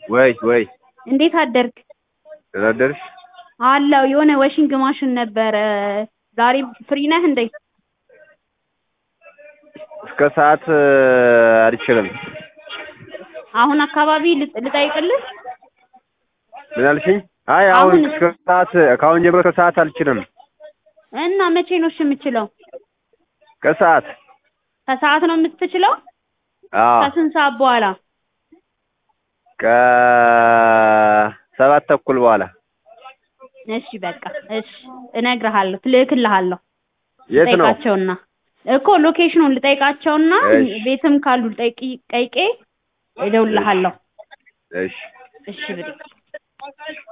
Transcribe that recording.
ወይ ወይ እንዴት አደርክ? ደህና አደርሽ? አለሁ የሆነ ዋሽንግ ማሽን ነበረ ዛሬ ፍሪ ነህ እንዴ? እስከ ሰዓት አልችልም። አሁን አካባቢ ልጥ- ልጠይቅልህ? ምን አልሽኝ? አይ አሁን አሁን- እስከ ሰዓት ከአሁን ጀምሮ ከሰዓት አልችልም። እና መቼ ነው እሺ የምችለው? ከሰዓት ከሰዓት ነው የምትችለው? አዎ ከስንት ሰዓት በኋላ? ከሰባት ተኩል በኋላ እሺ በቃ እሺ እነግርሃለሁ ልልክልሃለሁ የት ነው? ልጠይቃቸውና እኮ ሎኬሽኑን ልጠይቃቸውና እሺ። ቤትም ካሉ ልጠይቅ ጠይቄ እደውልልሃለሁ እሺ እሺ ብሬ